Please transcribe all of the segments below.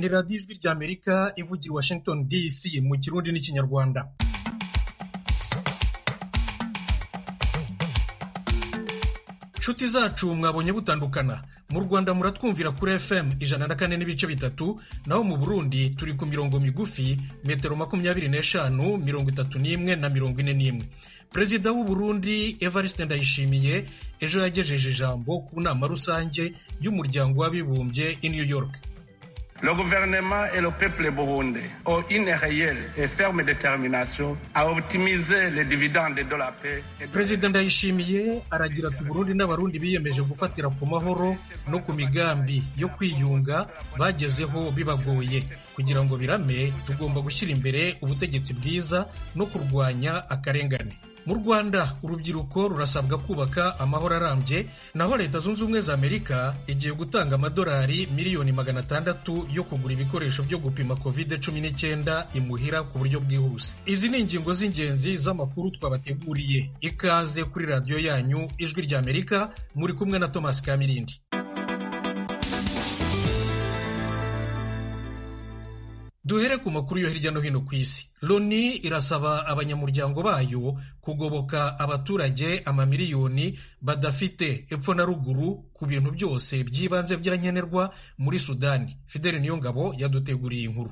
ni radiyo ijwi ry'amerika ivugira i washington dc mu kirundi n'ikinyarwanda nshuti zacu mwabonye butandukana mu rwanda muratwumvira kuri fm ijana na kane n'ibice bitatu naho mu burundi turi ku mirongo migufi metero makumyabiri n'eshanu mirongo itatu n'imwe na mirongo ine n'imwe perezida w'u burundi evariste ndayishimiye ejo yagejeje ijambo ku nama rusange y'umuryango w'abibumbye i new york Le gouvernement et le peuple burundais ont une réelle et ferme détermination à optimiser les dividendes de la paix. et de- perezida ndayishimiye aragira ati uburundi n'abarundi biyemeje gufatira ku mahoro no ku migambi yo kwiyunga bagezeho bibagoye kugira ngo birame tugomba gushyira imbere ubutegetsi bwiza no kurwanya akarengane mu rwanda urubyiruko rurasabwa kubaka amahoro arambye naho leta zunze ubumwe za amerika igiye gutanga amadolari miliyoni magana atandatu yo kugura ibikoresho byo gupima covid cumi n'icyenda imuhira ku buryo bwihuse izi ni ingingo z'ingenzi z'amakuru twabateguriye ikaze kuri radiyo yanyu ijwi ry'amerika muri kumwe na thomas kamirindi Duhere ku makuru yo hirya no hino ku isi. Loni irasaba abanyamuryango bayo kugoboka abaturage amamiliyoni badafite epfo na ruguru ku bintu byose by'ibanze bya nkenerwa muri Sudani. Fidel Niyongabo yaduteguriye inkuru.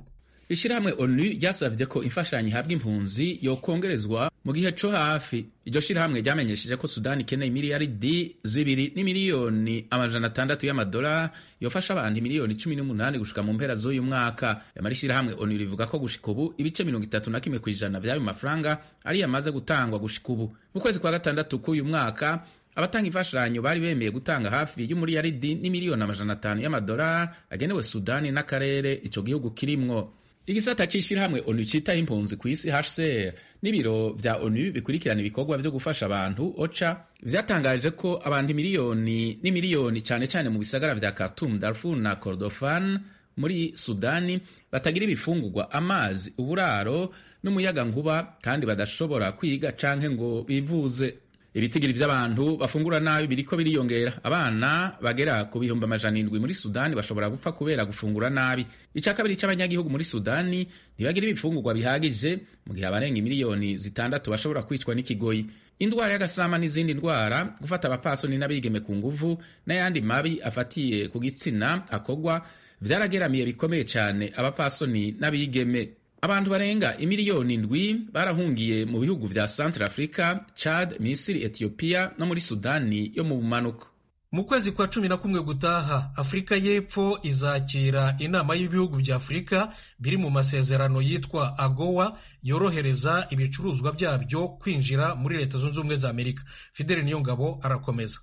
ishyirahamwe onu ryasavye ko imfashanyo ihabwa impunzi yokongerezwa mu gihe co hafi iryo shirahamwe ryamenyesheje ko sudani ikeneye miliyaridi zibiri n'imiliyoni amajana atandatu y'amadolari yofasha abantu miliyoni cumi n'umunani gushika mu mpera z'uyu mwaka yamara ishirahamwe onu rivuga ko gushika ubu ibice mirongo itatu na kimwe kw'ijana vy'ayo mafaranga ariyo amaze gutangwa gushika ubu mu kwezi kwa gatandatu k'uyu mwaka abatanga imfashanyo bari bemeye gutanga hafi y'umuriyaridi n'imiliyoni amajana atanu y'amadolari agenewe sudani n'akarere ico gihugu kirimwo igisata c'ishirahamwe onu citaho impunzi ku isi hcr n'ibiro vya onu bikurikirana ibikorwa vyo gufasha abantu oca vyatangaje ko abantu miliyoni n'imiliyoni cane cane mu bisagara vya khartoum darfur na kordofan muri sudani batagira ibifungurwa amazi uburaro n'umuyaga nkuba kandi badashobora kwiga canke ngo bivuze ibitigiri vy'abantu bafungura nabi biriko biriyongera abana bagera ku bihumbi amajana indwi muri sudani bashobora gupfa kubera gufungura nabi icya kabiri cy'abanyagihugu muri sudani ntibagira ibifungurwa bihagije mu gihe abarenga miliyoni zitandatu bashobora kwicwa n'ikigoyi indwara y'agasama n'izindi ndwara gufata abapfasoni n'abigeme ku nguvu n'ayandi mabi afatiye ku gitsina akorwa vyarageramiye bikomeye cyane abapfasoni n'abigeme abantu barenga imiliyoni ndwi barahungiye mu bihugu vya centre africa chad misiri ethiopia no muri sudani yo mu bumanuko Mu kwezi kwa cumi na kumwe gutaha, Afurika y'Epfo izakira inama y'ibihugu bya Afurika biri mu masezerano yitwa AGOA yorohereza ibicuruzwa byabyo kwinjira muri Leta Zunze Ubumwe za Amerika. Fidel Niyongabo arakomeza.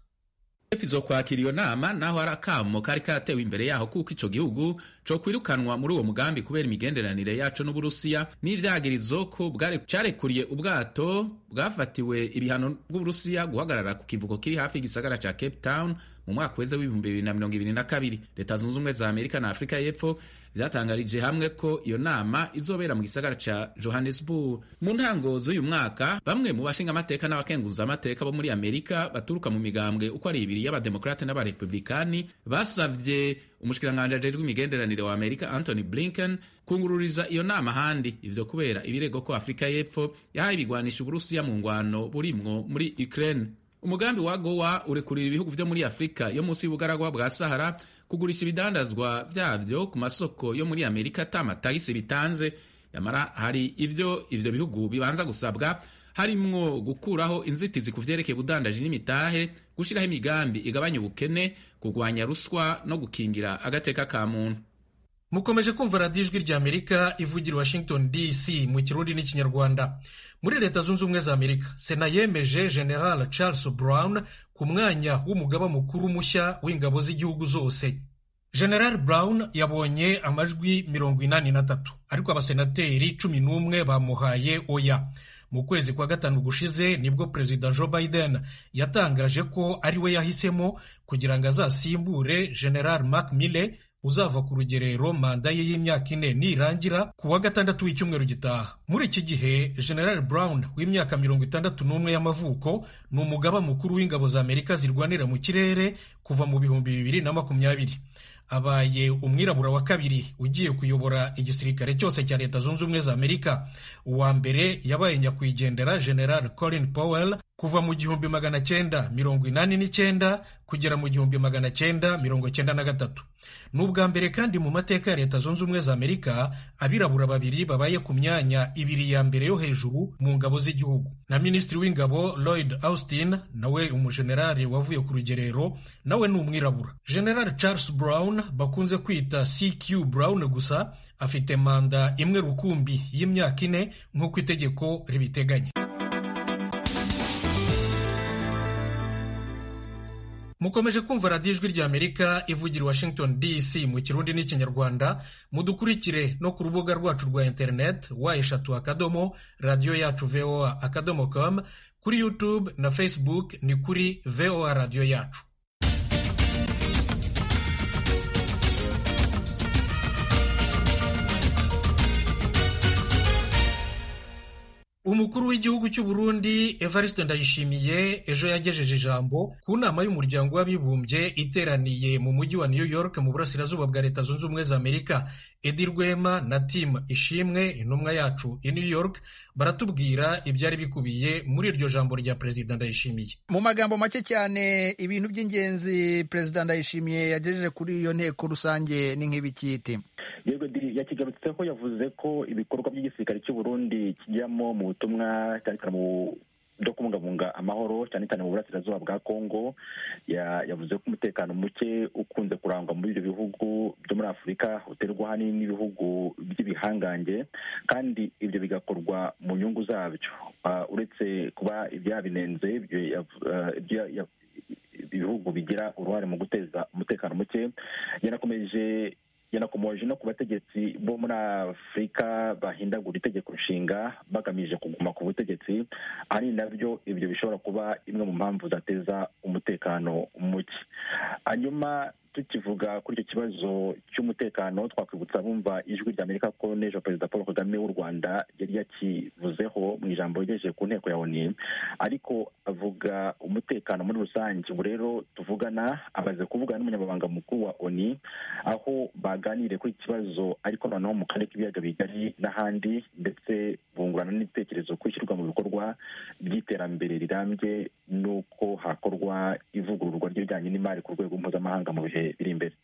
epfo izokwakira iyo nama naho hari akamo kari karatewe imbere yaho kuko ico gihugu co kwirukanwa muri uwo mugambi kubera imigenderanire yaco n'uburusiya n'ivyagirizo ko bware- carekuriye ubwato bwafatiwe ibihano bw'uburusiya guhagarara ku kivuko kiri hafi y'igisagara ca cape town mu mwaka weze w'ibihumbi bibiri na mirongo ibiri na kabiri leta zunze ubumwe za amerika na afurika y'epfo vyatangarije hamwe ko iyo nama izobera mu gisagara ca johannesburg mu ntango z'uyu mwaka bamwe mu bashinga amateka n'abakenguza amateka bo muri amerika baturuka mu migambwe uko ari ibiri y'abademokarate n'abarepublikani basavye umushikiranganji ajejwe imigenderanire wa amerika anthony blinken kungururiza iyo nama ahandi ivyo kubera ibirego ko afurika y'epfo yahaye ibigwanisha uburusiya mu ngwano burimwo muri ukraine umugambi wa gowa urekurira ibihugu vyo muri afurika yo munsi y'ubugaragwa bwa sahara kugurisha ibidandazwa vyavyo ku masoko yo muri amerika ata matagisi bitanze yamara hari ivyo ivyo bihugu bibanza gusabwa harimwo gukuraho inzitizi ku vyerekeye ubudandaji n'imitahe gushiraho imigambi igabanya ubukene kurwanya ruswa no gukingira agateka ka muntu mukomeje kumva radiyo ijwi ry'amerika ivugira i washington dc mu kirundi n'ikinyarwanda muri leta zunze ubumwe za amerika sena yemeje general charles brown ku mwanya w'umugaba mukuru mushya w'ingabo z'igihugu zose general brown yabonye amajwi mirongo inani na tatu ariko abasenateri cumi n'umwe bamuhaye oya mu kwezi kwa gatanu gushize nibwo perezida joe biden yatangaje ko ari we yahisemo kugira ngo azasimbure general mark mille uzava ku rugerero manda ye y'imyaka ine nirangira ku wa gatandatu w'icyumweru gitaha muri iki gihe general brown w'imyaka mirongo itandatu n'umwe y'amavuko ni umugaba mukuru w'ingabo za amerika zirwanira mu kirere kuva mu bihumbi bibiri na makumyabiri abaye umwirabura wa kabiri ugiye kuyobora igisirikare cyose cya leta zunze ubumwe za amerika uwa mbere yabaye nyakwigendera general colin powell kuva mu gihumbi magana cyenda mirongo inani n'icyenda kugera mu gihumbi magana cyenda mirongo cyenda na gatatu ni ubwa mbere kandi mu mateka ya leta zunze ubumwe za amerika abirabura babiri babaye ku myanya ibiri ya mbere yo hejuru mu ngabo z'igihugu na minisitiri w'ingabo lloyd austin nawe umujenerali wavuye ku rugerero nawe ni umwirabura general charles brown bakunze kwita cq brown gusa afite manda imwe rukumbi y'imyaka ine nk'uko itegeko ribiteganya mukomeje kumva radiyo ijwi ry'amerika ivugira i washington dc mu kirundi n'ikinyarwanda mudukurikire no ku rubuga rwacu rwa interineti wa eshatu akadomo radiyo yacu voa akadomo com kuri yutube na facebook ni kuri voa radiyo yacu umukuru w'igihugu cy'u Burundi Evariste Ndayishimiye ejo yagejeje ijambo ku nama y'umuryango w'abibumbye iteraniye mu mujyi wa New York mu burasirazuba bwa leta zunze ubumwe za Amerika Edi Rwema na Tim Ishimwe intumwa yacu i New York baratubwira ibyari bikubiye muri iryo jambo rya Perezida Ndayishimiye mu magambo make cyane ibintu by'ingenzi Perezida Ndayishimiye yagejeje kuri iyo nteko rusange ni nk'ibikiti yakigarutseho yavuze ko ibikorwa by'igisirikare cy'u Burundi kijyamo mu butumwa cyane cyane mu byo kubungabunga amahoro cyane cyane mu burasirazuba bwa kongo yavuze ko umutekano muke ukunze kurangwa muri ibyo bihugu byo muri afurika uterwa ahanini n'ibihugu by'ibihangange kandi ibyo bigakorwa mu nyungu zabyo uretse kuba ibyabinenze ibihugu bigira uruhare mu guteza umutekano muke yanakomeje yanakomoje no ku bategetsi bo muri afurika bahindagura itegeko nshinga bagamije kuguma ku butegetsi ari nabyo ibyo bishobora kuba imwe mu mpamvu zateza umutekano muke hanyuma tukivuga kuri icyo kibazo cy'umutekano twakwibutsa bumva ijwi rya amerika ko n'ejo perezida paul kagame w'u rwanda yari yakivuzeho mu ijambo yagejeje ku nteko ya oni ariko avuga umutekano muri rusange ubu rero tuvugana amaze kuvugana n'umunyamabanga mukuru wa oni aho baganiriye kuri iki kibazo ariko noneho mu karere k'ibiyaga bigari n'ahandi ndetse bungurana n'ibitekerezo ku ishyirwa mu bikorwa by'iterambere rirambye n'uko hakorwa ivugururwa ry'ibijyanye n'imari ku rwego mpuzamahanga mu bihe biri imbere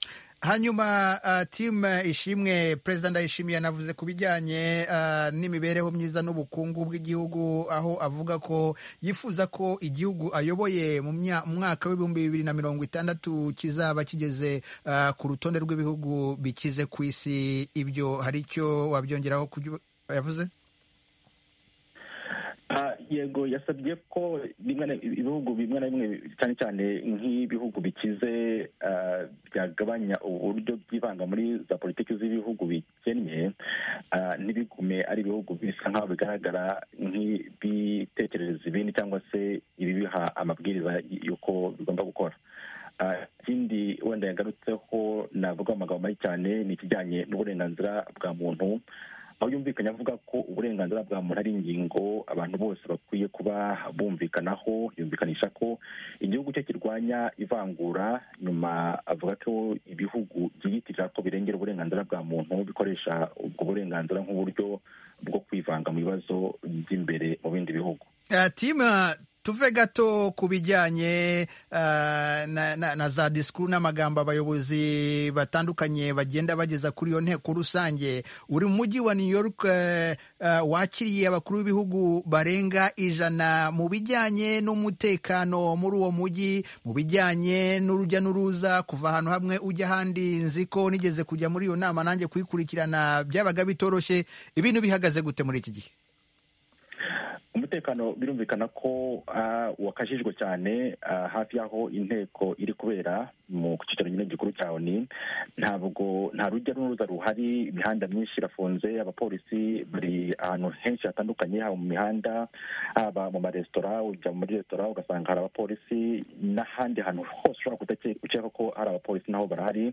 hanyuma timu ishimwe perezida ndayishimiye yanavuze ku bijyanye n'imibereho myiza n'ubukungu bw'igihugu aho avuga ko yifuza ko igihugu ayoboye mu mwaka w'ibihumbi bibiri na mirongo itandatu kizaba kigeze ku rutonde rw'ibihugu bikize ku isi ibyo hari icyo wabyongeraho yavuze yego yasabye ko ibihugu bimwe na bimwe cyane cyane nk'ibihugu bikize byagabanya uburyo byivanga muri za politiki z'ibihugu bikennye ntibigume ari ibihugu bisa nk'aho bigaragara nk'ibitekerereza ibindi cyangwa se ibibiha amabwiriza y'uko bigomba gukora ikindi wenda yagarutseho navuga amagambo mabi cyane ni ikijyanye n'uburenganzira bwa muntu aho yumvikanye avuga ko uburenganzira bwa muntu ari ingingo abantu bose bakwiye kuba bumvikanaho yumvikanisha ko igihugu cye kirwanya ivangura nyuma avuga ko ibihugu byiyitirira ko birengera uburenganzira bwa muntu bikoresha ubwo burenganzira nk'uburyo bwo kwivanga mu bibazo by'imbere mu bindi bihugu tuve gato ku bijyanye uh, na, na, na za disikuru n'amagambo abayobozi batandukanye bagenda bageza kuri iyo nteko rusange uri mu mujyi wa new york uh, uh, wakiriye abakuru b'ibihugu barenga ijana mu bijyanye n'umutekano muri uwo mujyi mu bijyanye n'urujya n'uruza kuva ahantu hamwe ujya ahandi nzi ko nigeze kujya muri iyo nama nanjye kuyikurikirana byabaga bitoroshye ibintu bihagaze gute muri iki gihe umutekano birumvikana ko wakajijwe cyane hafi y'aho inteko iri kubera mu cyicaro nyine gikuru cya oni ntabwo nta rujya n'uruza ruhari imihanda myinshi irafunze abapolisi bari ahantu henshi hatandukanye haba mu mihanda haba mu maresitora ujya muri resitora ugasanga hari abapolisi n'ahandi hantu hose ushobora gukeka ko hari abapolisi naho barahari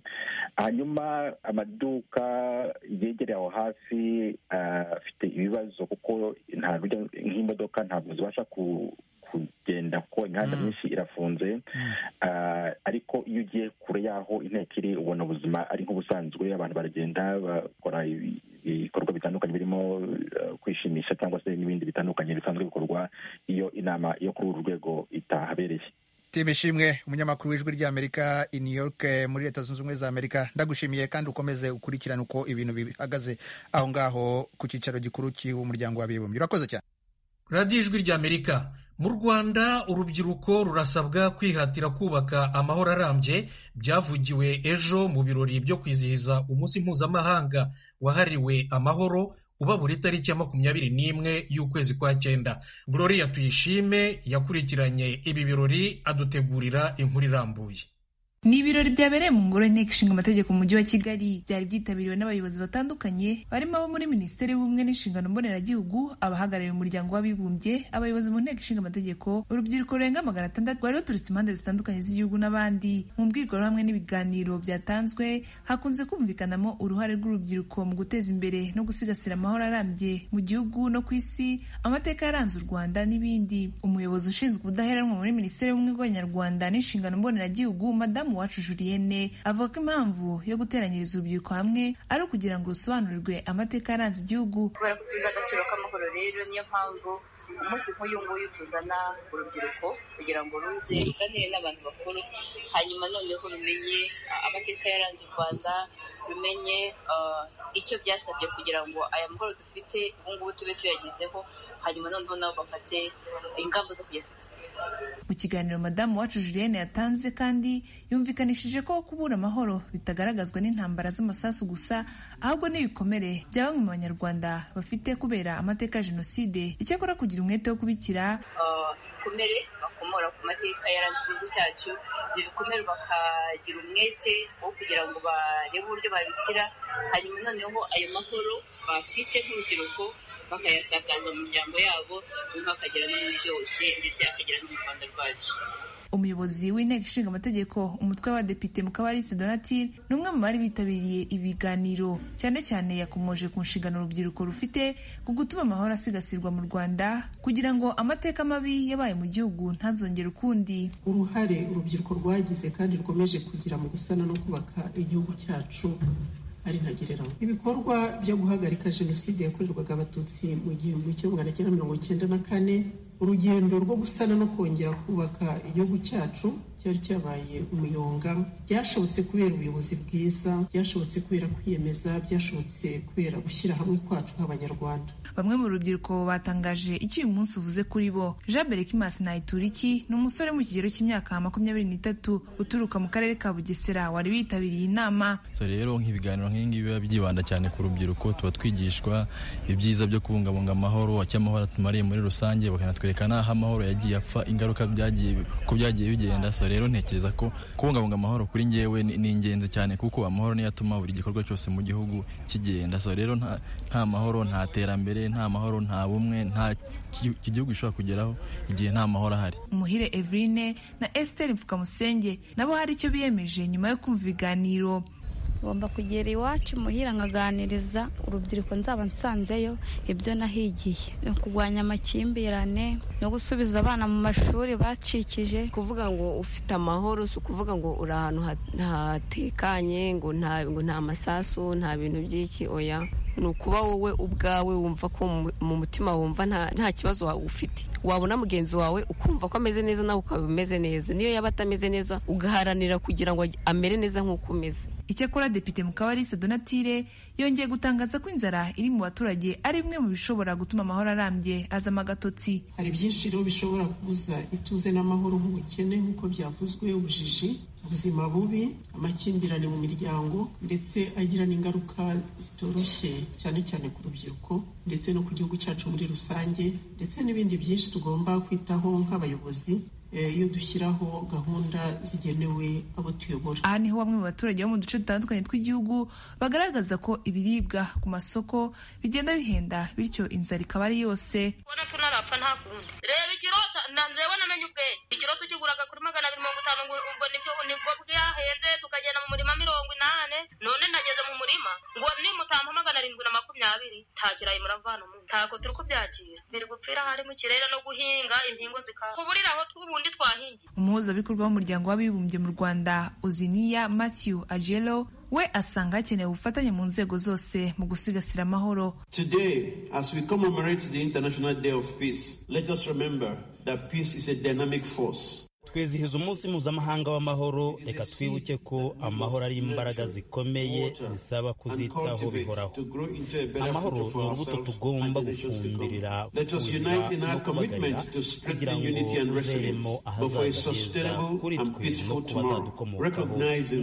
hanyuma amaduka yegereye aho hafi afite ibibazo kuko nta rujya nk'imodoka ntabwo zibasha ku kugenda biragenda kuko imihanda myinshi irafunze Ah, ariko iyo ugiye kure y'aho inteko iri ubona ubuzima ari nk'ubusanzwe abantu baragenda bakora ibi- ibikorwa bitandukanye birimo eh, kwishimisha cyangwa se n'ibindi bitandukanye bisanzwe bikorwa iyo inama yo kuri uru rwego itahabereye Tim Ishimwe umunyamakuru w'ijwi ry'Amerika i New York eh, muri Leta Zunze Ubumwe za Amerika ndagushimiye kandi ukomeze ukurikirane uko ibintu bihagaze aho ngaho ku cyicaro gikuru cy'umuryango w'abibumbye urakoze cyane radiyo ijwi ry'amerika mu rwanda urubyiruko rurasabwa kwihatira kubaka amahoro arambye byavugiwe ejo mu birori byo kwizihiza umunsi mpuzamahanga wahariwe amahoro uba buri tariki ya makumyabiri n'imwe y'ukwezi kwa cyenda gloria tuyishime yakurikiranye ibi birori adutegurira inkuru irambuye Ni ibirori byabereye mu ngoro y'inteko ishinga amategeko mu mujyi wa Kigali byari byitabiriwe n'abayobozi batandukanye barimo abo muri Minisiteri y'Ubumwe n'Inshingano Mboneragihugu abahagarariye umuryango w'abibumbye abayobozi mu nteko ishinga amategeko urubyiruko rurenga magana atandatu rwari ruturutse impande zitandukanye z'igihugu n'abandi mu mbwirwaruhame n'ibiganiro byatanzwe hakunze kumvikanamo uruhare rw'urubyiruko mu guteza imbere no gusigasira amahoro arambye mu gihugu no ku isi amateka yaranze u Rwanda n'ibindi umuyobozi ushinzwe ubudaheranwa muri Minisiteri y'Ubumwe bw'Abanyarwanda n'Inshingano Mboneragihugu madamu Uwacu Julienne avuga ko impamvu yo guteranyiriza urubyiruko hamwe ari ukugira ngo rusobanurirwe amateka yaranze igihugu kubera ko tuzi agaciro k'amahoro rero niyo mpamvu umunsi nk'uyu nguyu tuzana urubyiruko kugira ngo ruze ruganire n'abantu bakuru hanyuma noneho rumenye ah, amateka yaranze u rwanda rumenye ah, icyo byasabye kugira ngo aya mahoro dufite ubu ngubu tube tuyagezeho hanyuma noneho nabo bafate ingamba zo kuyasigasira Mu kiganiro Madamu Uwacu Julienne yatanze kandi yumvikanishije ko kubura amahoro bitagaragazwa n'intambara z'amasasu gusa ahubwo n'ibikomere bya bamwe mu Banyarwanda bafite kubera amateka ya Jenoside icyakora kugira umwete wo kubikira ibikomere bakomora ku mateka yaranze igihugu cyacu ibyo bikomere bakagira umwete wo kugira ngo barebe uburyo babikira hanyuma noneho ayo mahoro bafite nk'urubyiruko bakayasakaza mu miryango yabo nyuma akagera no mu isi yose ndetse akagera no mu rwanda rwacu umuyobozi w'inteko ishinga amategeko umutwe w'abadepite Mukabalisa Donatille ni umwe mu bari bitabiriye ibiganiro cyane cyane yakomoje ku nshingano urubyiruko rufite ku gutuma amahoro asigasirwa mu Rwanda kugira ngo amateka mabi yabaye mu gihugu ntazongere ukundi uruhare urubyiruko rwagize kandi rukomeje kugira mu gusana no kubaka igihugu cyacu ari ntagereranywa ibikorwa byo guhagarika jenoside yakorerwaga abatutsi mu gihumbi kimwe magana cyenda mirongo cyenda na kane urugendo rwo gusana no kongera kubaka igihugu cyacu cyari cyabaye umuyonga byashobotse kubera ubuyobozi bwiza byashobotse kubera kwiyemeza byashobotse kubera gushyira hamwe kwacu nk'abanyarwanda Bamwe mu rubyiruko batangaje icyo uyu munsi uvuze kuri bo Jean Berekimas Nayituriki ni umusore mu kigero cy'imyaka makumyabiri n'itatu uturuka mu karere ka Bugesera wari witabiriye inama so rero nk'ibiganiro nk'ibi biba byibanda cyane ku rubyiruko tuba twigishwa ibyiza byo kubungabunga amahoro icyo amahoro atumariye muri rusange bakanatwereka n'aho amahoro yagiye apfa ingaruka byagiye uko byagiye bigenda so rero ntekereza ko kubungabunga amahoro kuri ngewe ni, ni ingenzi cyane kuko amahoro niyo atuma buri gikorwa cyose mu gihugu kigenda so rero nta, nta mahoro nta terambere nta mahoro nta bumwe nta ki- igihugu gishobora kugeraho igihe nta mahoro ahari Umuhire Eveline na Esther Mfukamusenge nabo hari icyo biyemeje nyuma yo kumva ibiganiro ngomba kugera iwacu muhira nkaganiriza urubyiruko nzaba nsanzeyo ibyo nahigiye Ni ukurwanya amakimbirane no gusubiza abana mu mashuri bacikije kuvuga ngo ufite amahoro si ukuvuga ngo uri ahantu ha- hatekanye ngo nta ngo nta masasu nta bintu by'iki oya ni ukuba wowe ubwawe wumva ko mu- mu mutima wumva nta- nta kibazo wa- ufite wabona mugenzi wawe ukumva ko ameze neza nawe ukaba umeze neza niyo yaba atameze neza ugaharanira kugira ngo amere neza nk'uko umeze Icyakora Depite Mukabalisa Donatille yongeye gutangaza ko inzara iri mu baturage ari bimwe mu bishobora gutuma amahoro arambye azama agatotsi hari byinshi rero bishobora kubuza ituze n'amahoro nk'ubukene nk'uko byavuzwe ubujiji ubuzima bubi amakimbirane mu miryango ndetse agira n'ingaruka zitoroshye cyane cyane ku rubyiruko ndetse no ku gihugu cyacu muri rusange ndetse n'ibindi byinshi tugomba kwitaho nk'abayobozi eh, iyo dushyiraho gahunda zigenewe abo tuyobora Aha niho bamwe mu baturage bo mu duce dutandukanye tw'igihugu bagaragaza ko ibiribwa ku masoko bigenda bihenda bityo inzara ikaba ari yose urabona ko unarapfa nta kundi reba ikirota ndareba namenye ubwenge ikiro rero tukigura kuri magana abiri mirongo itanu ngo ubwo nibyo nibwo bwahenze tukagenda mu murima mirongo inani none nageze mu murima ngo nimutampa magana arindwi na makumyabiri nta kirayi muravana mu ntabwo turi kubyakira biri gupfira hari mu kirere no guhinga impingo zikaba kuburira aho tw'ubundi twahingiye umuhuzabikorwa w'umuryango w'abibumbye mu rwanda uziniya matthew agelo we asanga hakenewe ubufatanye mu nzego zose mu gusigasira amahoro today as we commemorate the international day of peace let us remember that peace is a dynamic force twizihiza umunsi mpuzamahanga w'amahoro reka twibuke ko amahoro ari imbaraga zikomeye zisaba kuzitaho bihoraho amahoro ni urubuto tugomba gufumbirira kubagarira kugira ngo tuzeremo ahazaza heza kuri twe no kubazadukomokaho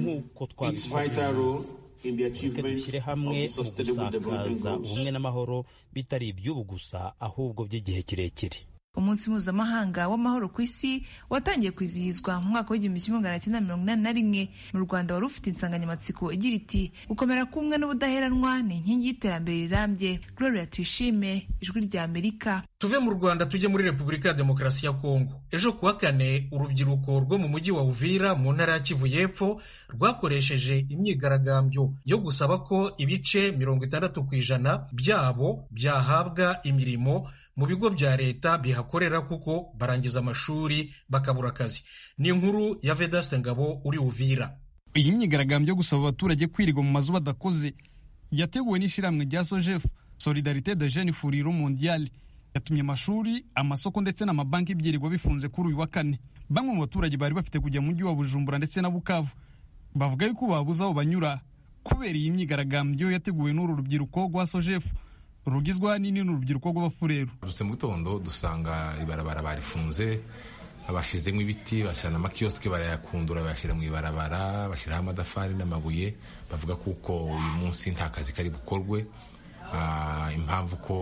nk'uko twabikunze reka dushyire hamwe mu gusakaza ubumwe n'amahoro bitari iby'ubu gusa ahubwo by'igihe kirekire umunsi mpuzamahanga w'amahoro ku isi watangiye kwizihizwa mu mwaka w'igihumbi kimwe magana cyenda mirongo inani na rimwe mu rwanda wari ufite insanganyamatsiko igira iti gukomera k'umwe n'ubudaheranwa ni inkingi y'iterambere rirambye gloria tuyishime ijwi rya amerika tuve mu rwanda tujye muri repubulika ya demokarasi ya kongo ejo kuwa kane urubyiruko rwo mu mujyi wa uvira mu ntara ya kivu y'epfo rwakoresheje imyigaragambyo yo gusaba ko ibice mirongo itandatu ku ijana byabo byahabwa imirimo mu bigo bya leta bihakorera kuko barangiza amashuri bakabura akazi ni inkuru ya vedaste ngabo uri uvira iyi myigaragambyo yo gusaba abaturage kwirirwa mu mazu badakoze yateguwe n'ishyirahamwe rya sojefu solidarite de jene furiro mondiyali yatumye amashuri amasoko ndetse n'amabanki byirirwa bifunze kuri uyu wa kane bamwe mu baturage bari bafite kujya mu mujyi wa bujumbura ndetse na bukavu bavuga yuko babuze aho banyura kubera iyi myigaragambyo yateguwe n'uru rubyiruko rwa sojefu rugizwa n'ini n'urubyiruko rw'abafureru duse mu gitondo dusanga ibarabara barifunze bashyizemo ibiti bashyira n'amakiyosike barayakundura bayashyira mu ibarabara bashyiraho amadafari n'amabuye bavuga kuko uyu munsi nta kazi kari bukorwe impamvu ko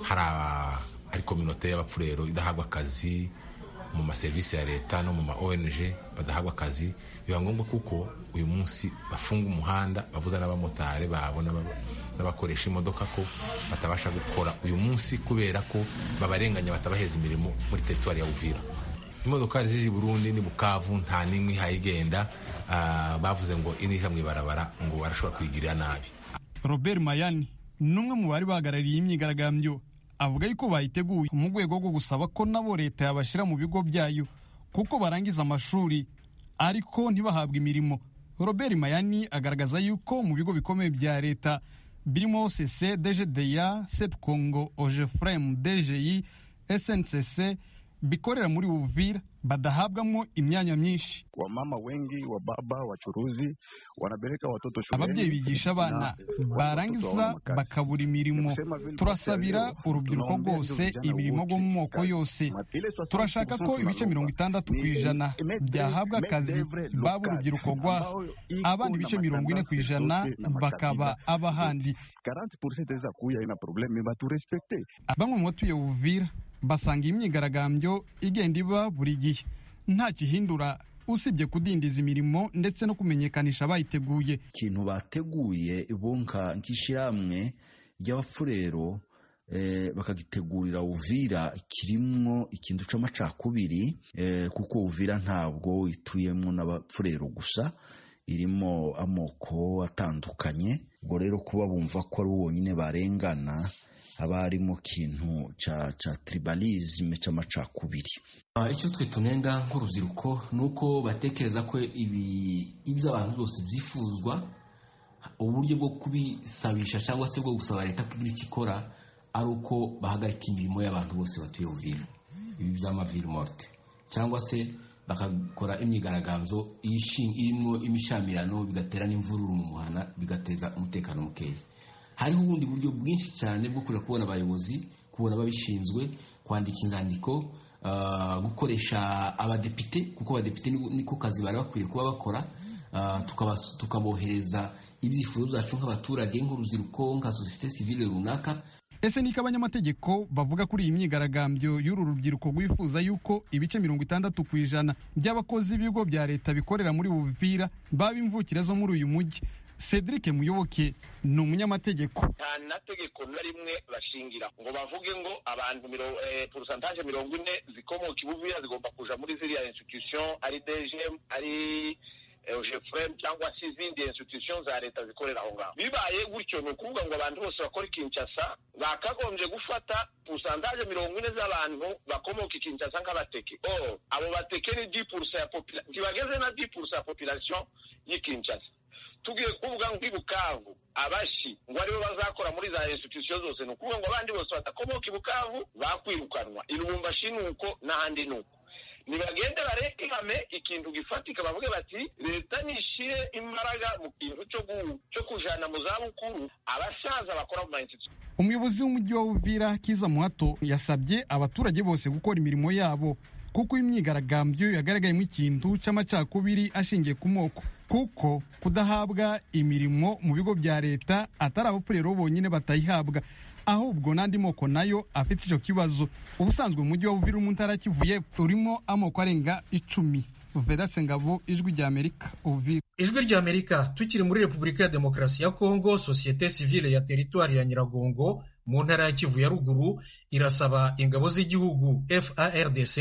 hari kominote y'abapfurero idahabwa akazi mu maserivisi ya leta no mu ma ong badahabwa akazi biba ngombwa kuko uyu munsi bafunga umuhanda babuza n'abamotari babona n'abakoresha imodoka ko batabasha gukora uyu munsi kubera ko babarenganya batabaheza imirimo muri teritwari ya uvira imodoka zizi burundi ni bukavu nta n'imwe ihayigenda bavuze ngo inija mu ibarabara ngo barashobora kuyigirira nabi robert mayani ni umwe mu bari bahagarariye imyigaragambyo avuga yuko bayiteguye mu rwego rwo gusaba ko nabo leta yabashyira mu bigo byayo kuko barangiza amashuri ariko ntibahabwe imirimo robert mayani agaragaza yuko mu bigo bikomeye bya leta birimo sese dgda sep congo ogefrem dgi sncc bikorera muri uvira badahabwamo imyanya myinshi wamama wengi wababa wachuruzi wanapeleka watoto shuleni ababyeyi bigisha abana barangiza bakabura imirimo turasabira urubyiruko rwose imirimo rwo mu moko yose turashaka ko ibice mirongo itandatu ku ijana byahabwa akazi baba urubyiruko rwaha abana ibice mirongo ine ku ijana bakaba abahandi bamwe mu batuye uvira basanga iyi myigaragambyo igenda iba buri gihe nta kihindura usibye kudindiza imirimo ndetse no kumenyekanisha bayiteguye ikintu bateguye bunka nk'ishyirahamwe ry'abafurero bakagitegurira uvira kirimo ikintu cy'amacakubiri kuko uvira ntabwo ituyemo n'abafurero gusa irimo amoko atandukanye ubwo rero kuba bumva ko ari wonyine barengana haba harimo kintu cya cya tribalisme cy'amacakubiri icyo twe tunenga nk'urubyiruko ni uko batekereza ko ibi ibyo abantu bose byifuzwa uburyo bwo kubisabisha cyangwa se bwo gusaba leta ko igira icyo ikora ari uko bahagarika imirimo y'abantu bose batuye uvira ibi by'amaviri morte cyangwa se bakakora imyigaragambyo irimo imishamirano bigatera n'imvururu mu muhana bigateza umutekano mukeya hariho ubundi buryo bwinshi cyane bwo kujya kubona abayobozi kubona ababishinzwe kwandika inzandiko gukoresha abadepite kuko abadepite niko kazi bari bakwiye kuba bakora tukabohereza ibyifuzo byacu nk'abaturage nk'urubyiruko nka sosiyete sivile runaka ese niko abanyamategeko bavuga kuri iyi myigaragambyo y'uru rubyiruko rwifuza yuko ibice mirongo itandatu ku ijana by'abakozi b'ibigo bya leta bikorera muri buvira baba imvukira zo muri uyu mujyi cedric muyoboke ni umunyamategeko nta na tegeko na rimwe bashingira ngo bavuge ngo abantu porosantaje mirongo ine zikomoka ibuvuya zigomba kuja muri ziriya institution ari dgm ari jefuremu cyangwa se izindi institution za leta zikorera aho ngaho bibaye gutyo ni ukuvuga ngo abantu bose bakora ikinshasa bakagombye gufata purusantaje mirongo ine z'abantu bakomoka ikinshasa nk'abateke o abo bateke ni di purusa ya populasiyo ntibageze na di purusa ya populasiyo y'ikinshasa tugiye kuvuga ngo ibukavu abashi ngo aribo bazakora muri za institusiyo zose ni ukuvuga ngo abandi bose badakomoka ibukavu bakwirukanwa ilubumbashi ni uko n'ahandi ni uko nibagende barekame ikintu gifatika bavuge bati leta nishire imbaraga mu kintu cyo kujana mu zabukuru abasaza bakora mu mainstitution umuyobozi w'umujyi wa uvira kiza muhato yasabye abaturage bose gukora imirimo yabo kuko imyigaragambyo yagaragayemo ikintu cy'amacakubiri ashingiye ku moko kuko kudahabwa imirimo mu bigo bya leta atari abapfurero bonyine batayihabwa ahubwo n'andi moko nayo afite icyo kibazo ubusanzwe umujyi wa buvira umuntara kivuye urimo amoko arenga icumi vedase ngabo ijwi rya amerika uvira ijwi rya amerika tukiri muri repubulika ya demokarasi ya kongo sosiyete sivile ya teritwari ya nyiragongo mu ntara ya kivu ya ruguru irasaba ingabo z'igihugu fardc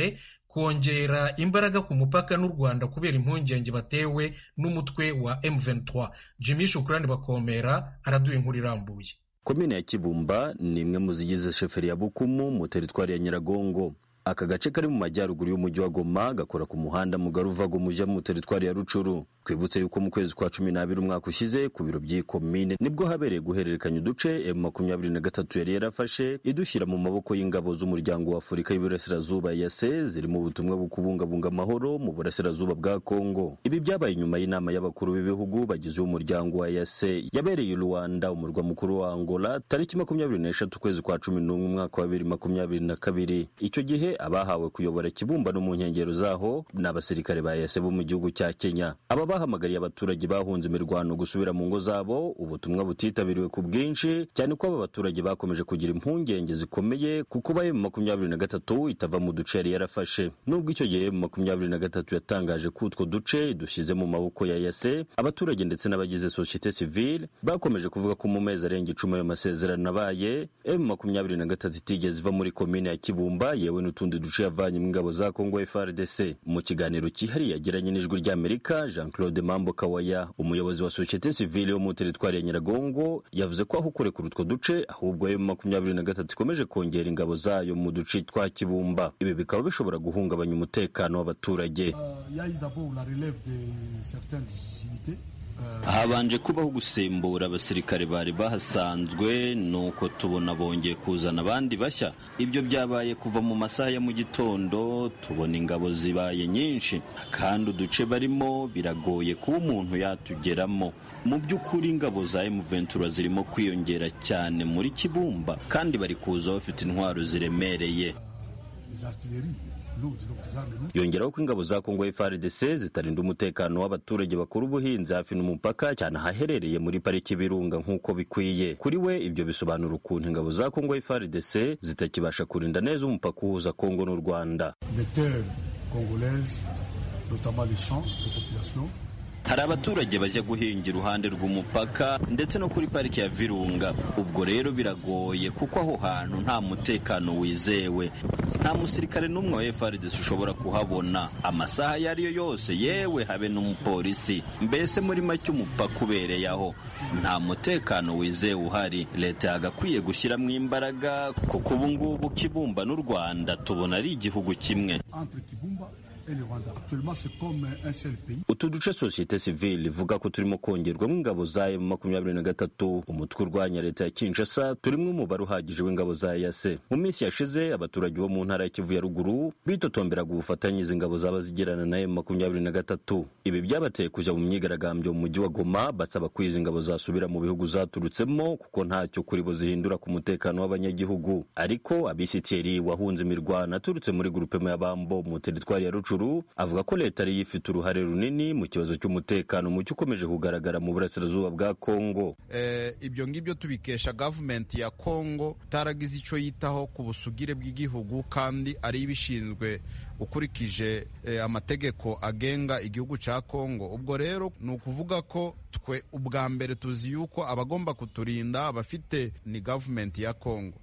kongera imbaraga ku mupaka n'u rwanda kubera impungenge batewe n'umutwe wa m23 jimmy shukurani bakomera araduye inkuru irambuye komine ya kibumba ni imwe mu zigize sheferi ya bukumu mu teritwari ya nyiragongo aka gace kari mu majyaruguru y'umujyi wa goma gakora ku muhanda mugari uva gomuja mu teritwari ya rucuru twibutse yuko mu kwezi kwa cumi n'abiri umwaka ushize ku biro by'iyi komine nibwo habereye guhererekanya uduce m makumyabiri na gatatu yari yarafashe idushyira mu maboko y'ingabo z'umuryango wa afurika y'iburasirazuba yase ziri mu butumwa bwo kubungabunga amahoro mu burasirazuba bwa kongo ibi byabaye nyuma y'inama y'abakuru b'ibihugu bagize umuryango wa yase yabereye i rwanda umurwa mukuru wa angola tariki makumyabiri n'eshatu ukwezi kwa cumi n'umwe umwaka wa bibiri makumyabiri na kabiri icyo gihe abahawe kuyobora ikibumbano mu nkengero zaho ni abasirikare ba yase bo mu gihugu cya kenya aba bahamagariye abaturage bahunze imirwano gusubira mu ngo zabo ubutumwa butitabiriwe ku bwinshi cyane ko aba baturage bakomeje kugira impungenge zikomeye ku kuba emu makumyabiri na gatatu itava mu duce yari yarafashe nubwo icyo gihe emu makumyabiri na gatatu yatangaje ko utwo duce dushyize mu maboko ya yase abaturage ndetse n'abagize sosiyete sivile bakomeje kuvuga ko mu mezi arenga icumi ayo masezerano abaye emu makumyabiri na gatatu itigeze iva muri komine ya kibumba yewe n'utu n'utundi duce yavanye mu ngabo za Kongo FARDC mu kiganiro kihariye yagiranye n'ijwi ry'Amerika Jean Claude Mambo Kawaya umuyobozi wa societe civile yo mu teritwari ya Nyiragongo yavuze ko aho kurekura utwo duce ahubwo ayo makumyabiri na gatatu ikomeje kongera ingabo zayo mu duce twa Kibumba ibi bikaba bishobora guhungabanya umutekano w'abaturage habanje kubaho gusimbura abasirikare bari bahasanzwe nuko tubona bongeye kuzana abandi bashya ibyo byabaye kuva mu masaha ya mu gitondo tubona ingabo zibaye nyinshi kandi uduce barimo biragoye kuba umuntu yatugeramo mu by'ukuri ingabo za emuventura zirimo kwiyongera cyane muri kibumba kandi bari kuza bafite intwaro ziremereye yongeraho ko ingabo za kongo frdc zitarinda umutekano w'abaturage bakora ubuhinzi hafi n'umupaka cyane ahaherereye muri pariki birunga nk'uko bikwiye kuri we ibyo bisobanura ukuntu ingabo za kongo frdc zitakibasha kurinda neza umupaka uhuza kongo n'u rwanda hari abaturage bajya guhinga iruhande rw'umupaka ndetse no kuri pariki ya virunga ubwo rero biragoye kuko aho hantu nta mutekano wizewe nta musirikare n'umwe wa frdc ushobora kuhabona amasaha ayo ari yo yose yewe habe n'umupolisi mbese muri make umupaka ubereye aho nta mutekano wizewe uhari leta yagakwiye gushyiramo imbaraga kuko ubu ngubu kibumba n'u rwanda tubona ari igihugu kimwe utu duce sosiyete sivile ivuga ko turimo kongerwamo ingabo za emu makumyabiri na gatatu umutwe urwanya leta ya kinshasa turimo umubare uhagije w'ingabo za yase mu minsi yashize abaturage bo mu ntara ya kivu ya ruguru bitotomberaga ubufatanye izi ngabo zaba zigirana na emu makumyabiri na gatatu ibi byabateye kujya mu myigaragambyo mu mujyi wa goma basaba ko izi ngabo zasubira mu bihugu zaturutsemo kuko ntacyo kuri bo zihindura ku mutekano w'abanyagihugu ariko abisitiri wahunze imirwano aturutse muri gurupemu ya bambo mu teritwari ya rucu Rukuru avuga ko leta ariyo ifite uruhare runini mu kibazo cy'umutekano muke ukomeje kugaragara mu burasirazuba bwa Kongo ibyo ngibyo tubikesha gavumenti ya Kongo itaragize icyo yitaho ku busugire bw'igihugu kandi ari ibishinzwe ukurikije amategeko agenga igihugu cya Kongo ubwo rero ni ukuvuga ko twe ubwa mbere tuzi yuko abagomba kuturinda abafite ni gavumenti ya Kongo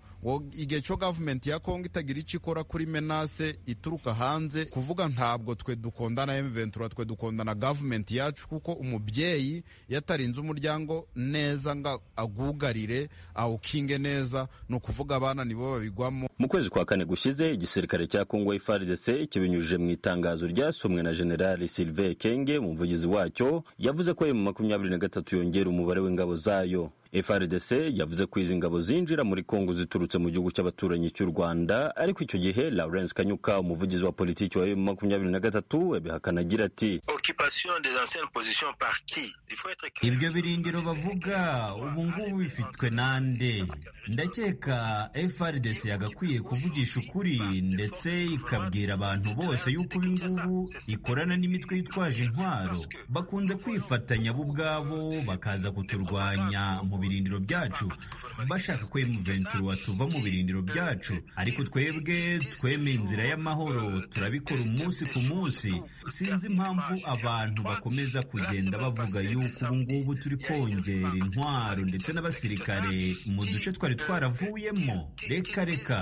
igihe cyo gavumenti ya kongo itagira icyo ikora kuri menase ituruka hanze kuvuga ntabwo twe dukondana emuventura twe dukondana gavumenti yacu kuko umubyeyi yatarinze umuryango neza ngo agugarire awukinge neza ni ukuvuga abana nibo babigwamo mu kwezi kwa kane gushize igisirikare cya kongo FARDC kibinyujije mu itangazo ryasomwe na generali Sylvain Kenge umuvugizi wacyo yavuze ko emu makumyabiri na gatatu yongera umubare w'ingabo zayo FRDC yavuze ko izi ngabo zinjira muri Kongo ziturutse mu gihugu cy'abaturanyi cy'u Rwanda ariko icyo gihe Lawrence Kanyuka umuvugizi wa politiki wa makumyabiri na gatatu yabihakana agira ati ibyo birindiro bavuga ubu ngubu bifitwe nande ndakeka FRDC yagakwiye kuvugisha ukuri ndetse ikabwira abantu bose yuko ubu ngubu ikorana n'imitwe yitwaje intwaro bakunze kwifatanya bo ubwabo bakaza kuturwanya mu birindiro byacu bashaka ko emuventura tuva mu birindiro byacu ariko twebwe twemeye inzira y'amahoro turabikora umunsi ku munsi sinzi impamvu abantu bakomeza kugenda bavuga yuko ubu ngubu turi kongera intwaro ndetse n'abasirikare mu duce twari twaravuyemo reka reka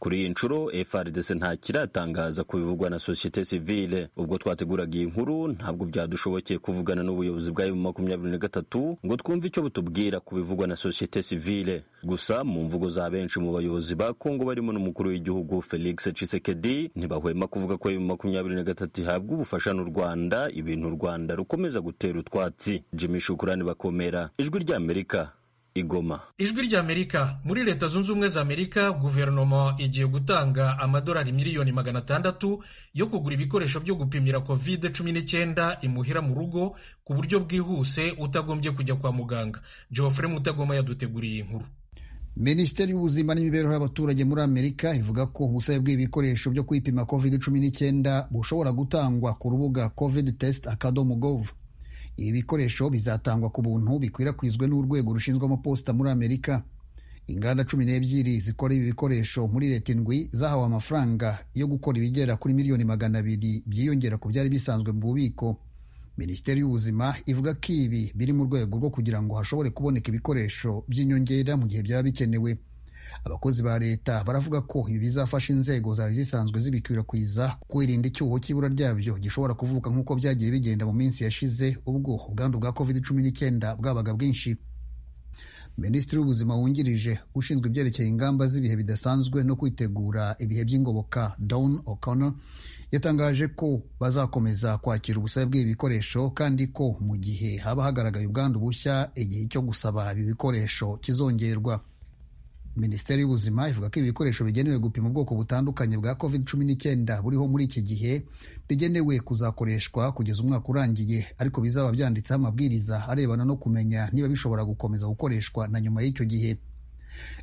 kuri iyi nshuro FRDC nta kiratangaza ku bivugwa na sosiyete sivile ubwo twateguraga iyi nkuru ntabwo byadushobokeye kuvugana n'ubuyobozi bwa makumyabiri na gatatu ngo twumve icyo butubwira ku bivugwa na sosiyete sivile gusa mu mvugo za benshi mu bayobozi ba Kongo barimo n'umukuru w'igihugu Felix Tshisekedi ntibahwema kuvuga ko makumyabiri na gatatu ihabwa ubufasha n'u Rwanda ibintu u Rwanda rukomeza gutera utwatsi Jimmy Shukurani bakomera ijwi ry'Amerika igoma ijwi ry'amerika muri leta zunze ubumwe za amerika guverinoma igiye gutanga amadolari miliyoni magana atandatu yo kugura ibikoresho byo gupimira covid cumi n'icyenda imuhira mu rugo ku buryo bwihuse utagombye kujya kwa muganga geoffrey mutagoma yaduteguriye iyi nkuru minisiteri y'ubuzima n'imibereho y'abaturage muri amerika ivuga ko ubusabe bw'ibikoresho byo kwipima covid cumi n'icyenda bushobora gutangwa ku rubuga covid test akadomo gov ibi bikoresho bizatangwa ku buntu bikwirakwizwe n'urwego rushinzwe amaposita muri amerika inganda cumi n'ebyiri zikora ibi bikoresho muri leta indwi zahawe amafaranga yo gukora ibigera kuri miliyoni magana abiri byiyongera ku byari bisanzwe mu bubiko minisiteri y'ubuzima ivuga ko ibi biri mu rwego rwo kugira ngo hashobore kuboneka ibikoresho by'inyongera mu gihe byaba bikenewe abakozi ba leta baravuga ko ibi bizafasha inzego zari zisanzwe zibikwirakwiza kwirinda icyuho cy'ibura ryabyo gishobora kuvuka nk'uko byagiye bigenda mu minsi yashize ubwo ubwandu bwa covid cumi n'icyenda bwabaga bwinshi minisitiri w'ubuzima wungirije ushinzwe ibyerekeye ingamba z'ibihe bidasanzwe no kwitegura ibihe by'ingoboka Dawn O'Connor yatangaje ko bazakomeza kwakira ubusabe bw'ibi bikoresho kandi ko mu gihe haba hagaragaye ubwandu bushya igihe cyo gusaba ibi bikoresho kizongerwa minisiteri y'ubuzima ivuga ko ibi bikoresho bigenewe gupima ubwoko butandukanye bwa covid cumi n'icyenda buriho muri iki gihe bigenewe kuzakoreshwa kugeza umwaka urangiye ariko bizaba byanditseho amabwiriza arebana no kumenya niba bishobora gukomeza gukoreshwa na nyuma y'icyo gihe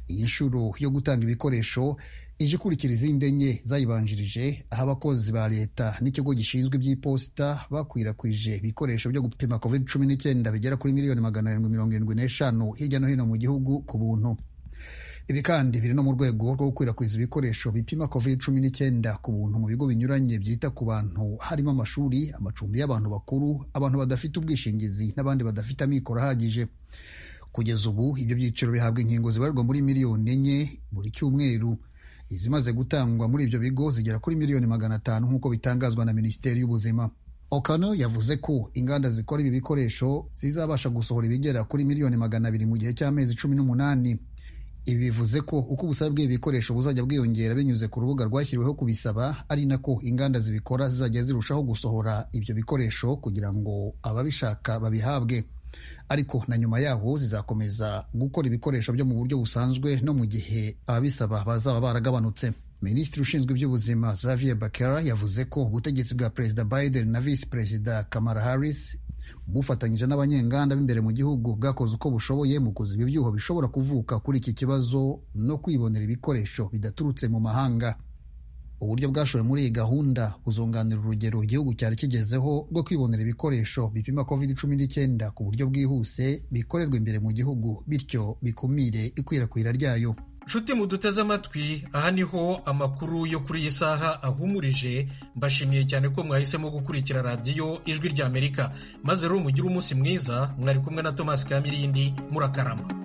iyi nshuro yo gutanga ibikoresho ije ikurikira izindi enye zayibanjirije aho abakozi ba leta n'ikigo gishinzwe iby'iposita bakwirakwije ibikoresho byo gupima covid cumi n'icyenda bigera kuri miliyoni magana arindwi mirongo irindwi n'eshanu hirya no hino mu gihugu ku buntu ibi kandi biri no mu rwego rwo gukwirakwiza ibikoresho bipima covid cumi n'icyenda ku buntu mu bigo binyuranye byita ku bantu harimo amashuri amacumbi y'abantu bakuru abantu badafite ubwishingizi n'abandi badafite amikoro ahagije kugeza ubu ibyo byiciro bihabwa inkingo zibarirwa muri miliyoni enye buri cyumweru izimaze gutangwa muri ibyo bigo zigera kuri miliyoni magana atanu nk'uko bitangazwa na minisiteri y'ubuzima Okano yavuze ko inganda zikora ibi bikoresho zizabasha gusohora ibigera kuri miliyoni magana abiri mu gihe cy'amezi cumi n'umunani ibi bivuze ko uko ubusabe bw'ibikoresho buzajya bwiyongera binyuze ku rubuga rwashyiriweho kubisaba ari nako inganda zibikora zizajya zirushaho gusohora ibyo bikoresho kugira ngo ababishaka babihabwe ariko na nyuma yaho zizakomeza gukora ibikoresho byo mu buryo busanzwe no mu gihe ababisaba bazaba baragabanutse minisitiri ushinzwe iby'ubuzima Xavier Bakera yavuze ko ubutegetsi bwa perezida Biden na visi perezida Kamala Harris bufatanyije n'abanyenganda b'imbere mu gihugu bwakoze uko bushoboye mu kuziba ibyuho bishobora kuvuka kuri iki kibazo no kwibonera ibikoresho bidaturutse mu mahanga uburyo bwashowe muri iyi gahunda buzunganira urugero igihugu cyari kigezeho rwo kwibonera ibikoresho bipima covid cumi n'icyenda ku buryo bwihuse bikorerwa imbere mu gihugu bityo bikumire ikwirakwira ryayo nshuti muduteze amatwi aha niho amakuru yo kuri iyi saha ahumurije mbashimiye cyane ko mwahisemo gukurikira radiyo ijwi ry'amerika maze rero mugire umunsi mwiza mwari kumwe na tomasi kamirindi murakarama